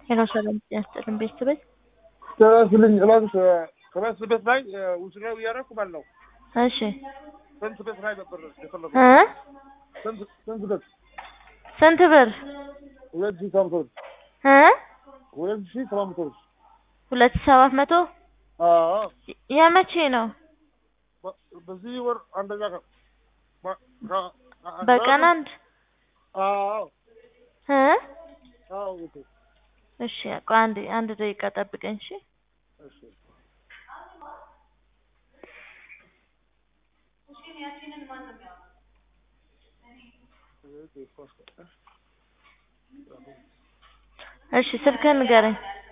ሄሎ ሰላም ጤና ይስጥልን ቤተሰብ ተመስልኝ እባክሽ ከመስል ቤት ላይ ውስጋዊ እያደረኩ ማለት ነው። እሺ ስንት ቤት ላይ ነበር የፈለጉት? እ ስንት ስንት ቤት? ስንት ብር ሁለት ሺህ ሰባት መቶ ብር እ ሁለት ሺህ ሰባት መቶ ብር። ሁለት ሺህ ሰባት መቶ አዎ የመቼ ነው? በ- በዚህ ወር አንደኛ ቀን በ- ከ- በቀን አንድ አዎ እ አዎ እህቴ፣ እሺ ቆይ አንድ አንድ ደቂቃ ጠብቀኝ እሺ እሺ እሺ ስልክህን ንገረኝ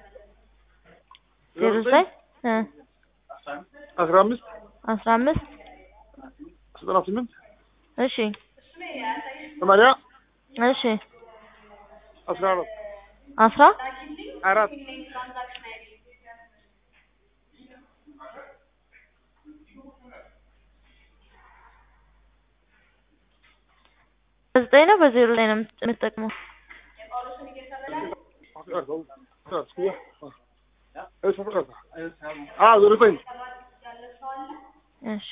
ዜሮ ዘጠኝ እ አስራ አምስት አስራ አምስት ዘጠና ስምንት እሺ ሰማንያ እሺ አስራ አራት አስራ አራት በዘጠኝ ነው በዜሮ ላይ ነው የምት- የምትጠቅመው አዎ ዘጠኝ እሺ